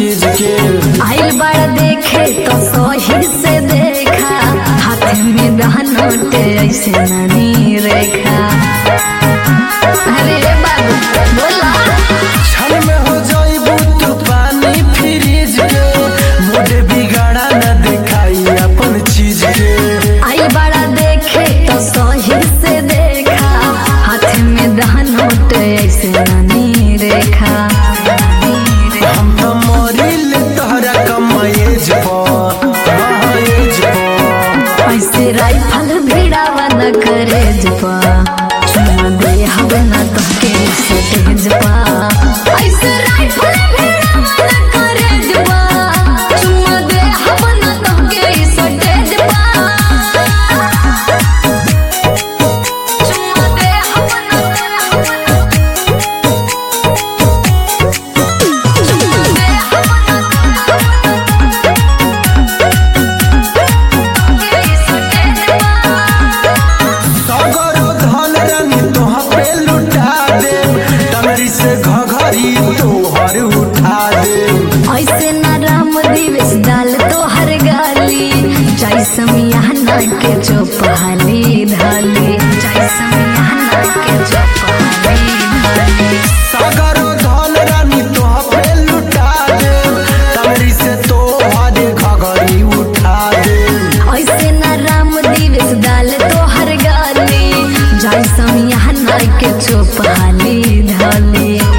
चीज के आइल बड़ देखे तो सही से देखा हाथ में दहनोटे ऐसे ननी रेखा अरे बाबू बोला छल में हो जाइबू तू पानी फ्रीज के मोटे बिगाड़ा न दिखाई अपन चीज के आई बड़ा देखे तो सही से देखा हाथ में दहनोट ऐसे ननी रेखा हम तो मरिल तोहरा कम एज पर एज पर ऐसे राइफल भिड़ावा न करे जपा चुमा दे हवे न तो के सटेज पा ऐसे राइफल भिड़ावा न करे जपा चुमा दे हवे न तो के सटेज पा चुमा दे हवे न चुमा दे सगरो धन रानी तोह पे लुटा दे टंगरी से घघरी तोहर उठा दे ऐसे न राम दिवस डाल तो हर गाली जय समियाना के चौपहाली धाली जय समियाना के चौपहाली धाली सगरो धन रानी तोह पे लुटा दे टंगरी से तोहर घघरी उठा दे ऐसे न राम दिवस डाल तो हर गाली जय समियाना के चौपहाली धाली